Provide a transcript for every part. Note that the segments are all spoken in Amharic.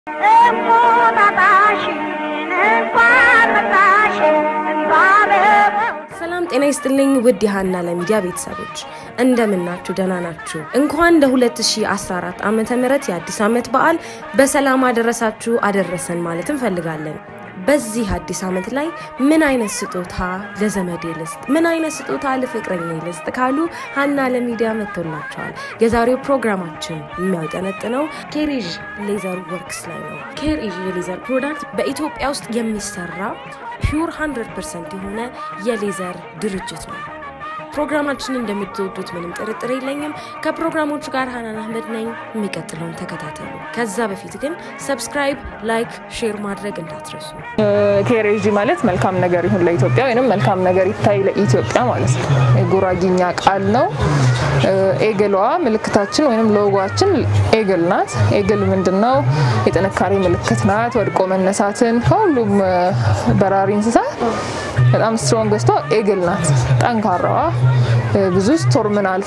ሰላም ጤና ይስጥልኝ ውድ የሀና ለሚዲያ ቤተሰቦች እንደምናችሁ ደህና ናችሁ እንኳን ለ2014 ዓ ም የአዲስ ዓመት በዓል በሰላም አደረሳችሁ አደረሰን ማለት እንፈልጋለን በዚህ አዲስ ዓመት ላይ ምን አይነት ስጦታ ለዘመዴ ልስጥ ምን አይነት ስጦታ ለፍቅረኛ ልስጥ ካሉ ሀና ለሚዲያ መጥቶላቸዋል የዛሬው ፕሮግራማችን የሚያውጠነጥነው ኬሬዥ ሌዘር ወርክስ ላይ ነው ኬሬዥ የሌዘር ፕሮዳክት በኢትዮጵያ ውስጥ የሚሰራ ፒውር 100 የሆነ የሌዘር ድርጅት ነው ፕሮግራማችን እንደምትወዱት ምንም ጥርጥር የለኝም ከፕሮግራሞቹ ጋር ሀናን አህመድ ነኝ የሚቀጥለውን ተከታተሉ ከዛ በፊት ግን ሰብስክራይብ ላይክ ሼር ማድረግ እንዳትረሱ ኬሬጂ ማለት መልካም ነገር ይሁን ለኢትዮጵያ ወይም መልካም ነገር ይታይ ለኢትዮጵያ ማለት ነው የጉራጊኛ ቃል ነው ኤግሏ ምልክታችን ወይም ሎጓችን ኤግል ናት ኤግል ምንድን ነው የጥንካሬ ምልክት ናት ወድቆ መነሳትን ከሁሉም በራሪ እንስሳት በጣም ስትሮንግ ስቷ ኤግል ናት ጠንካራዋ ብዙ ስቶርምን አልፋ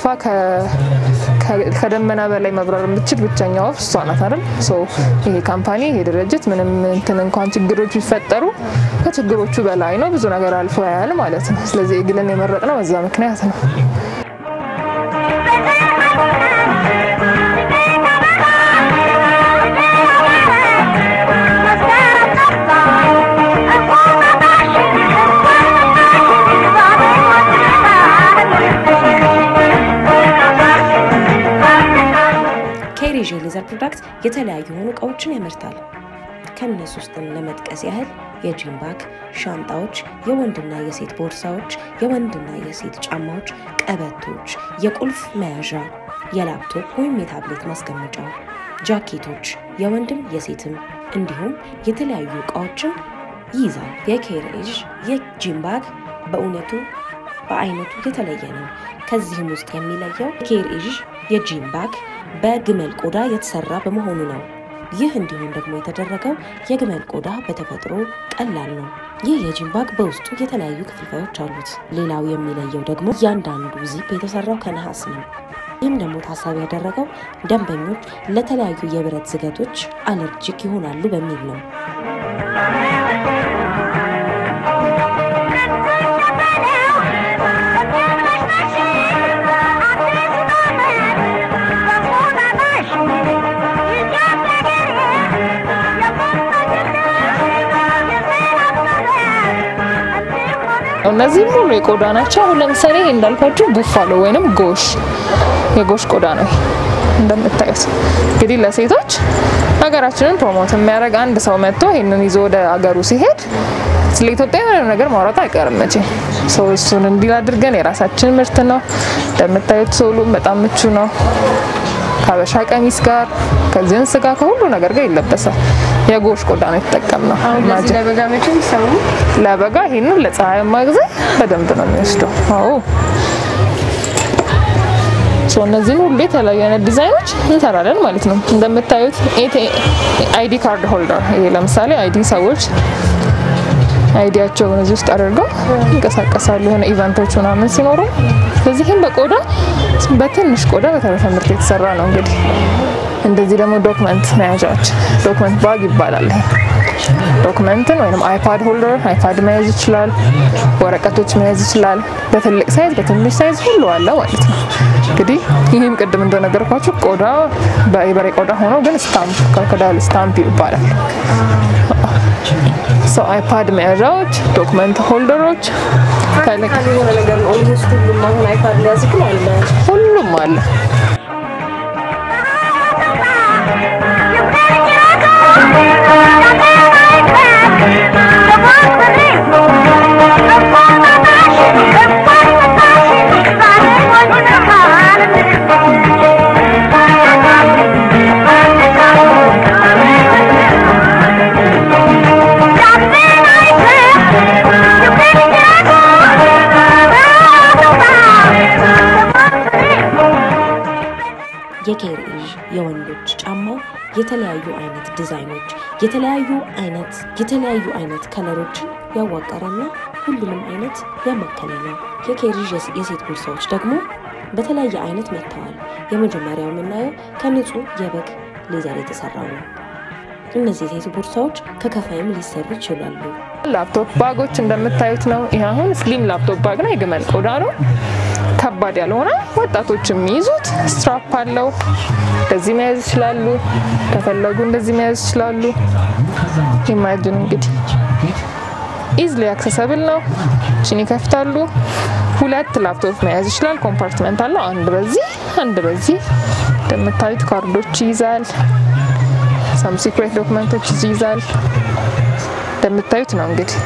ከደመና በላይ መብረር የምትችል ብቸኛ ወፍ እሷ ናት አይደል ይሄ ካምፓኒ ይሄ ድርጅት ምንም እንትን እንኳን ችግሮች ቢፈጠሩ ከችግሮቹ በላይ ነው ብዙ ነገር አልፎ ያያል ማለት ነው ስለዚህ ኤግልን የመረጥ ነው በዛ ምክንያት ነው ኬሬዥ ሌዘር ፕሮዳክት የተለያዩ የሆኑ እቃዎችን ያመርታል ከእነሱ ውስጥም ለመጥቀስ ያህል የጂም ባግ ሻንጣዎች የወንድና የሴት ቦርሳዎች የወንድና የሴት ጫማዎች ቀበቶች የቁልፍ መያዣ የላፕቶፕ ወይም የታብሌት ማስቀመጫ ጃኬቶች የወንድም የሴትም እንዲሁም የተለያዩ እቃዎችን ይይዛል የኬሬዥ የጂም ባግ በእውነቱ በአይነቱ የተለየ ነው ከዚህም ውስጥ የሚለየው ኬሬዥ የጂም ባግ በግመል ቆዳ የተሰራ በመሆኑ ነው ይህ እንዲሁም ደግሞ የተደረገው የግመል ቆዳ በተፈጥሮ ቀላል ነው ይህ የጂም ባግ በውስጡ የተለያዩ ክፍልፋዮች አሉት ሌላው የሚለየው ደግሞ እያንዳንዱ ዚፕ የተሰራው ከነሐስ ነው ይህም ደግሞ ታሳቢ ያደረገው ደንበኞች ለተለያዩ የብረት ዝገቶች አለርጂክ ይሆናሉ በሚል ነው እነዚህም ሁሉ የቆዳ ናቸው አሁን ለምሳሌ ይሄ እንዳልኳችሁ ቡፋሎ ወይንም ጎሽ የጎሽ ቆዳ ነው እንደምታዩት እንግዲህ ለሴቶች ሀገራችንን ፕሮሞት የሚያደርግ አንድ ሰው መጥቶ ይህንን ይዞ ወደ ሀገሩ ሲሄድ ስለ ኢትዮጵያ የሆነ ነገር ማውራት አይቀርም መቼ ሰው እሱን እንዲል አድርገን የራሳችን ምርት ነው እንደምታዩት ሶሉም በጣም ምቹ ነው ከሀበሻ ቀሚስ ጋር ከጅንስ ጋር ከሁሉ ነገር ጋር ይለበሳል የጎሽ ቆዳ ነው የተጠቀምነው ለበጋ ይህንን ለፀሐያማ ጊዜ በደንብ ነው የሚወስደው አዎ እነዚህን ሁሉ የተለያዩ አይነት ዲዛይኖች እንሰራለን ማለት ነው እንደምታዩት አይዲ ካርድ ሆልደር ይሄ ለምሳሌ አይዲ ሰዎች አይዲያቸውን እዚህ ውስጥ አድርገው ይንቀሳቀሳሉ የሆነ ኢቨንቶች ምናምን ሲኖሩ ስለዚህም በቆዳ በትንሽ ቆዳ በተረፈ ምርት የተሰራ ነው እንግዲህ እንደዚህ ደግሞ ዶክመንት መያዣዎች ዶክመንት ባግ ይባላል ዶክመንትን ወይም አይፓድ ሆልደር አይፓድ መያዝ ይችላል ወረቀቶች መያዝ ይችላል በትልቅ ሳይዝ በትንሽ ሳይዝ ሁሉ አለ ማለት ነው እንግዲህ ይህም ቅድም እንደነገርኳችሁ ቆዳ በኢበሬ ቆዳ ሆኖ ግን ስታምፕ ክሮኮዳይል ስታምፕ ይባላል ሰው አይፓድ መያዣዎች ዶክመንት ሆልደሮች ሁሉም አለ የኬሬዥ የወንዶች ጫማው የተለያዩ አይነት ዲዛይኖች የተለያዩ አይነት የተለያዩ አይነት ከለሮችን ያዋቀረና ሁሉንም አይነት ያማከለ ነው የኬሬዥ የሴት ቦርሳዎች ደግሞ በተለያየ አይነት መጥተዋል የመጀመሪያው የምናየው ከንጹህ የበግ ሌዘር የተሰራው ነው እነዚህ የሴት ቦርሳዎች ከከፋይም ሊሰሩ ይችላሉ። ላፕቶፕ ባጎች እንደምታዩት ነው። ይህ አሁን ስሊም ላፕቶፕ ባግ ነው። የግመል ቆዳ ነው። ከባድ ያልሆነ ወጣቶች የሚይዙት ስትራፕ አለው። እንደዚህ መያዝ ይችላሉ። ከፈለጉ እንደዚህ መያዝ ይችላሉ። ኢማጂን እንግዲህ ኢዝሊ አክሰሰብል ነው። ችን ይከፍታሉ። ሁለት ላፕቶፕ መያዝ ይችላል። ኮምፓርትመንት አለው። አንድ በዚህ አንድ በዚህ እንደምታዩት ካርዶች ይይዛል። ሰም ሲክሬት ዶክመንቶች ይይዛል። እንደምታዩት ነው እንግዲህ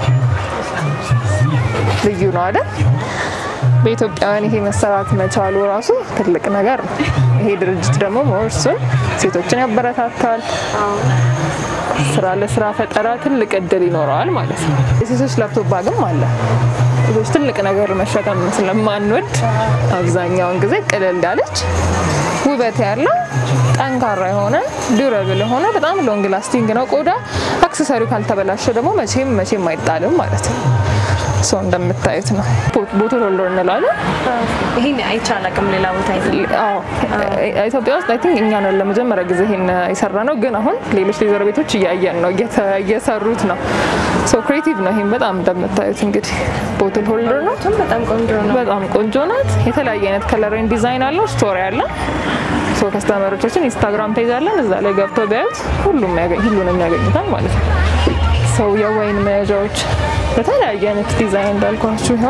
ልዩ ነው አይደል? በኢትዮጵያውያን ይሄ መሰራት መቻሉ ራሱ ትልቅ ነገር ነው። ይሄ ድርጅት ደግሞ ሞርሱን ሴቶችን ያበረታታል። ስራ ለስራ ፈጠራ ትልቅ እድል ይኖረዋል ማለት ነው። የሴቶች ላፕቶፕ ባግም አለ። ሴቶች ትልቅ ነገር መሸከም ስለማንወድ አብዛኛውን ጊዜ ቅልል ያለች ውበት ያለው ጠንካራ የሆነ ዱረብል የሆነ በጣም ሎንግ ላስቲንግ ነው ቆዳ። አክሰሰሪው ካልተበላሸ ደግሞ መቼም መቼም አይጣልም ማለት ነው። ሰው እንደምታዩት ነው። ቦትል ሆልደር እንላለን። ይህን አይቼ አላውቅም ሌላ ቦታ አዎ ኢትዮጵያ ውስጥ አይ ቲንክ እኛ ነን ለመጀመሪያ ጊዜ ይሄን የሰራ ነው። ግን አሁን ሌሎች ሌዘር ቤቶች እያየን ነው እየሰሩት ነው። ሶ ክሬቲቭ ነው። ይሄን በጣም እንደምታዩት እንግዲህ ቦትል ሆልደር ነው። በጣም ቆንጆ ነው። በጣም ቆንጆ ናት። የተለያየ አይነት ከለርን ዲዛይን አለው። ስቶሪ አለ። ሶ ከስተመሮቻችን ኢንስታግራም ፔጅ አለን። እዛ ላይ ገብተው ቢያዩት ሁሉም ሁሉንም ያገኙታል ማለት ነው። ሰው የወይን መያዣዎች በተለያየ አይነት ዲዛይን እንዳልኳችሁ ይኸው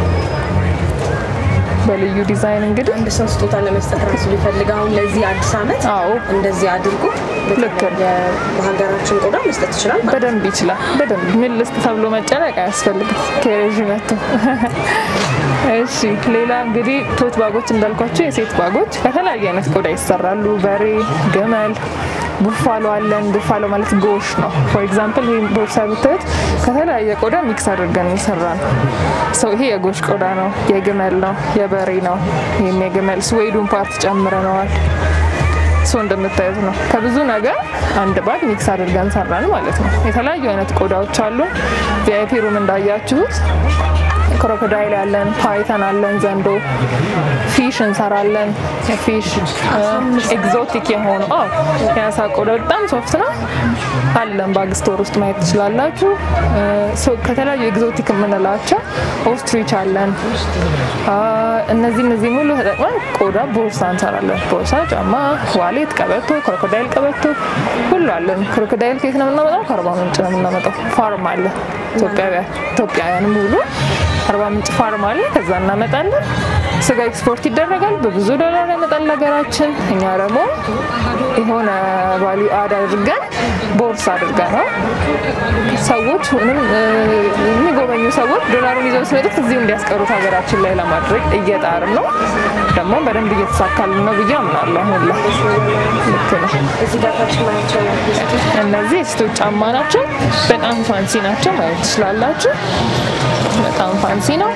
በልዩ ዲዛይን እንግዲህ አንድ ሰው ስጦታ ለመስጠት ራሱ ቢፈልግ አሁን ለዚህ አዲስ ዓመት አዎ እንደዚህ አድርጎ ልክ ነው። በሀገራችን ቆዳ መስጠት ይችላል ማለት በደንብ ይችላል። በደንብ ምን ልስጥ ተብሎ መጨነቅ አያስፈልግም። ከሬዥ መጥቶ እሺ። ሌላ እንግዲህ ቶት ባጎች እንዳልኳቸው የሴት ባጎች ከተለያየ አይነት ቆዳ ይሰራሉ። በሬ፣ ግመል፣ ቡፋሎ አለን። ቡፋሎ ማለት ጎሽ ነው። ፎር ኤግዛምፕል ይህ ቦርሳ ብታዩት ከተለያየ ቆዳ ሚክስ አድርገን የሰራ ነው። ሰው ይሄ የጎሽ ቆዳ ነው፣ የግመል ነው፣ የበሬ ነው። ይህም የግመል ስዌዱን ፓርት ጨምረነዋል። ሰው እንደምታዩት ነው። ከብዙ ነገር አንድ ባግ ሚክስ አድርገን ሰራን ማለት ነው። የተለያዩ አይነት ቆዳዎች አሉ። ቪአይፒ ሩም እንዳያችሁት ክሮኮዳይል አለን፣ ፓይተን አለን፣ ዘንዶ ፊሽ እንሰራለን። ፊሽ ኤግዞቲክ የሆኑ አዎ፣ የአሳ ቆዳ በጣም ሶፍት ነው አለን። ባግ ስቶር ውስጥ ማየት ትችላላችሁ። ከተለያዩ ኤግዞቲክ የምንላቸው ኦስትሪች አለን። እነዚህ እነዚህ ሙሉ ተጠቅመን ቆዳ ቦርሳ እንሰራለን። ቦርሳ፣ ጫማ፣ ዋሌት፣ ቀበቶ፣ ክሮኮዳይል ቀበቶ ሁሉ አለን። ክሮኮዳይል ከየት ነው የምናመጣው? ከአርባ ምንጭ ነው የምናመጣው። ፋርም አለ ኢትዮጵያውያን ሙሉ አርባ ምንጭ ፋርም አለ። ከዛ እናመጣለን። ስጋ ኤክስፖርት ይደረጋል። በብዙ ዶላር ያመጣል ሀገራችን። እኛ ደግሞ የሆነ ቫሊዩ አድ አድርገን ቦርሳ አድርገን ነው ሰዎች ምንም የሚጎበኙ ሰዎች ዶላሩን ይዘው ሲመጡት እዚሁ እንዲያስቀሩት ሀገራችን ላይ ለማድረግ እየጣርን ነው። ደግሞ በደንብ እየተሳካልን ነው ብዬ አምናለሁ። አሁን ላይ ልክ ነው። እዚህ ጋር ታች ማያቸው እነዚህ የሴቶች ጫማ ናቸው። በጣም ፋንሲ ናቸው። ማየት ትችላላችሁ። በጣም ፋንሲ ነው።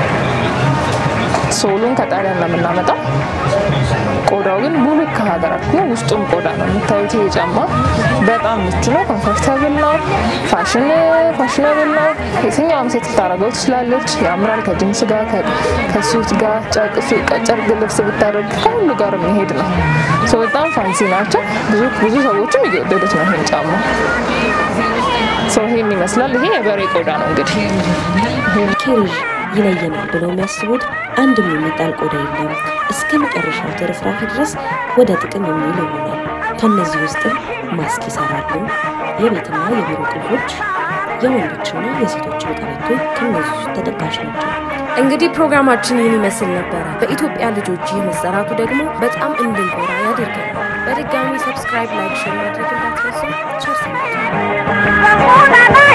ሶሉን ከጣሊያን ነው የምናመጣው። ቆዳው ግን ሙሉ ከሀገራችን ነው። ውስጡም ቆዳ ነው የምታዩት። ይሄ ጫማ በጣም ምቹ ነው፣ ኮንፈርተብል ነው፣ ፋሽን ፋሽነብል ነው። የትኛውም ሴት ልታደርገው ትችላለች። ያምራል። ከጅንስ ጋር ከሱት ጋር ጨርቅ ልብስ ብታደርግ ከሁሉ ጋር የሚሄድ ነው። ሰው በጣም ፋንሲ ናቸው። ብዙ ብዙ ሰዎችም እየወደዱት ነው ይሄን ጫማ። ሰው ይሄን ይመስላል። ይሄ የበሬ ቆዳ ነው እንግዲህ ኬሪዥ ይለየናል ብለው የሚያስቡት አንድም የሚጣል ቆዳ የለም። እስከ መጨረሻው ትርፍራፊ ድረስ ወደ ጥቅም የሚውል ይሆናል። ከእነዚህ ውስጥም ማስክ ይሰራሉ። የቤትና የቢሮ ቁልፎች፣ የወንዶችና የሴቶችን ቀበቶ ከእነዚህ ውስጥ ተጠቃሽ ናቸው። እንግዲህ ፕሮግራማችን ይህን ይመስል ነበረ። በኢትዮጵያ ልጆች ይህ መሰራቱ ደግሞ በጣም እንድንኮራ ያደርገናል። በድጋሚ ሰብስክራይብ፣ ላይክ፣ ሼር ማድረግ እንዳትረሱ። ቸር ሰንብቱ።